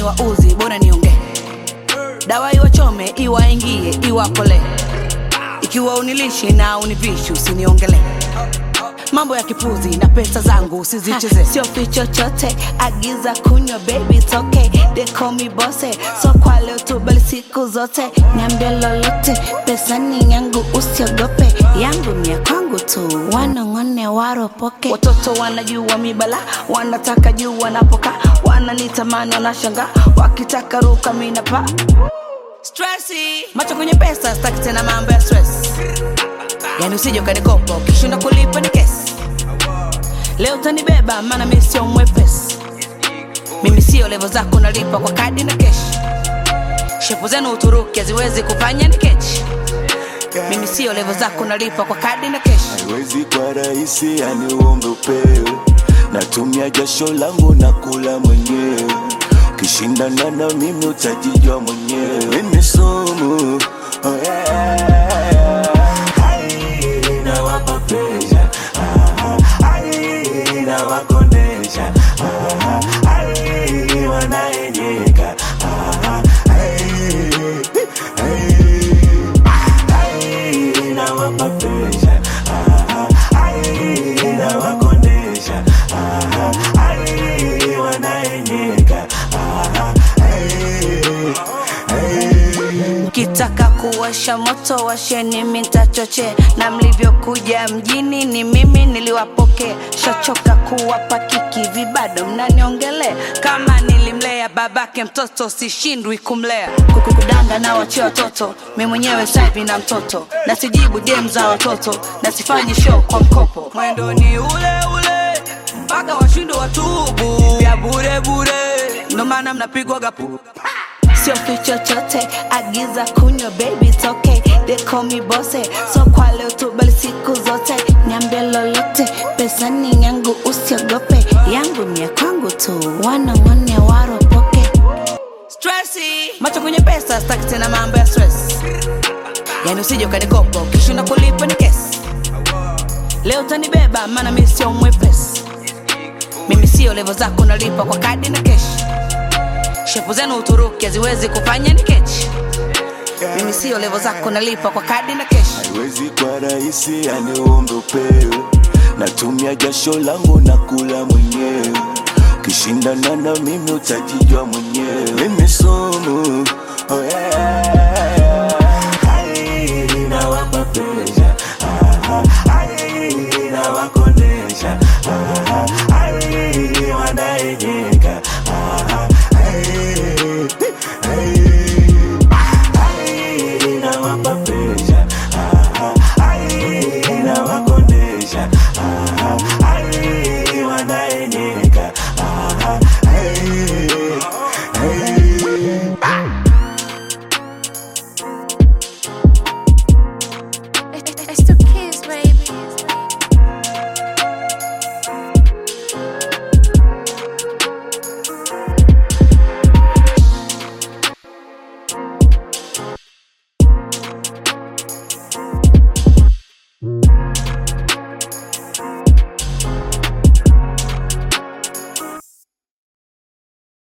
wa uzi bora niongee dawa iwachome iwaingie iwakole ikiwa unilishi na univishi usiniongele mambo ya kipuzi na pesa zangu usizicheze sio fi chochote agiza kunywa baby it's okay they call me bose so kwa leo tu bali siku zote niambie lolote pesa ni yangu usiogope yangu ni ya kwangu tu wanong'one waropoke watoto wanajua mibala wanataka juu wanapoka wananitamani wanashanga wakitaka ruka minapa stresi macho kwenye pesa staki tena mambo ya stress yani usije ukanikopa ukishinda kulipa ni kesi leo utanibeba maana mi sio mwepesi mimi sio levo zako nalipa kwa kadi na keshi shepu zenu uturuki haziwezi kufanya ni kechi mimi sio levo zako nalipa kwa kadi na keshi haiwezi kwa rahisi, yani uombe upewe. Natumia jasho langu na kula mwenyewe, ukishindana na mimi utajijua mwenyewe. Mimi sumu oh yeah. Ai, nawapa pressure. Ah, ai, nawakondesha. Ah, ai, wanaenyeka. Ah, ai, ai, ai, nawapa pressure. Ah, ai, nawakondesha. Ah, ai, wanaenyeka. Ah, ai, ai. mkitaka kuwasha moto washeni mitachoche na mlivyokuja mjini ni mimi niliwapokea shachoka kuwapa kiki vibado mnaniongele kama nilimlea babake mtoto sishindwi kumlea kukudanga na wachia watoto mi mwenyewe saivi na mtoto na sijibu dem za watoto na sifanyi show kwa mkopo mwendo ni ule ule mpaka washindo watubu ya bure bure ndo maana mnapigwa gapu sio fi chochote agiza kunywa baby it's okay they call me bose so kwa leo tu bali siku zote niambie lolote pesa ni yangu usiogope yangu ni ya kwangu tu wanong'one waropoke stresi macho kwenye pesa staki tena mambo ya stress yani usije ukanikopa ukishinda kulipa ni kesi leo utanibeba maana mi sio mwepesi mimi sio levo zako nalipa kwa kadi na keshi shepu zenu uturuki haziwezi kufanya ni kechi mimi sio levo zako nalipa kwa kadi na keshi haiwezi kwa rahisi, yani uombe upewe. Natumia jasho langu na kula mwenyewe, ukishindana na mimi utajijua mwenyewe. Mimi sumu oh yeah.